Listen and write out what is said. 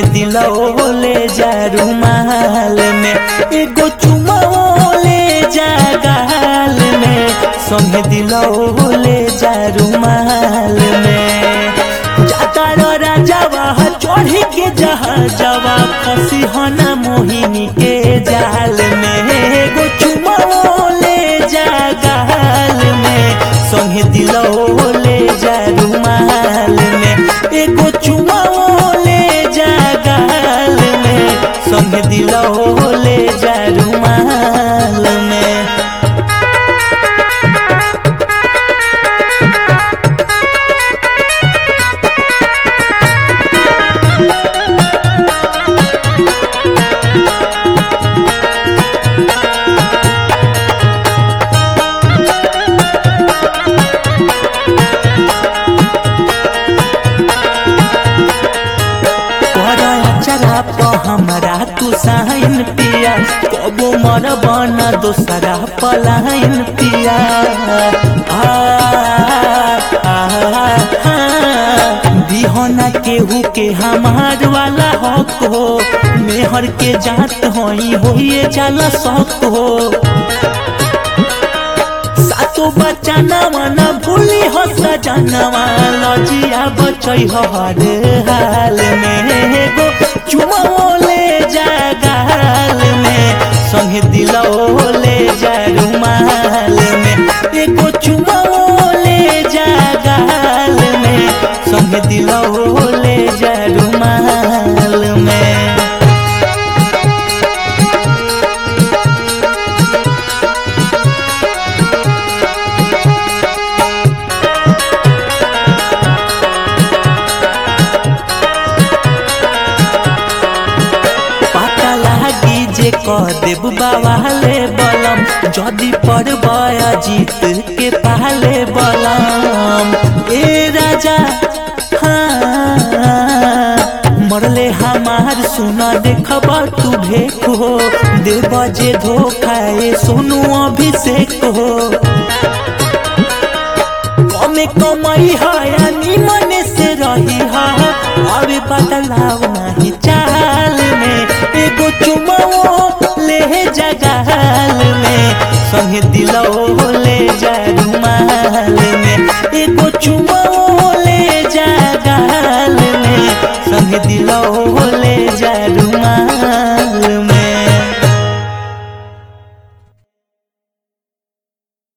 दिलो ले जा रुमाल में एगो चुमा ले जा गाल में संगे दिलो ले जा रुमाल में जाता रो राजावा चढ़ी के जहाजवा फंसी हना मोहिनी के जाल में एगो चुमा ले जा गाल में संगे दिलो ले जा रुमाल में एगो चुमा ले जा गाल में संगे दिलो ले जा रुमाल में चरा प हमरा तू साइन पिया कबो मर बना दोसरा पलाइन पिया आ, आ, आ, बिहना केहू के हमार वाला हक हो मेहर के जात होई होइए जाला शौक हो सातो बच्चा नवाना भूली हो सजनवा लजिया बचई हो हर हाल में एगो चुमा ले जा गाल में संगे दिलो ले जा रुमाल में एगो चुमा ले जा गाल में संगे दिलो ले जा रुमाल में पता लागी जे कह देब बावाले बलम जदि पर जीत के पाले बलम ए राजा हाँ, मरले हमार सुना देखब तू भेक हो देव जे धोखा ए सोनू अभिषेक हो कमे कमाई है निमन से रही है अभी बदलाव नहीं चाल में एगो चुमाओ ले जगाल में संगे दिलो ले जा रुमाल में एगो चुमाओ ले जगाल में संगे दिलो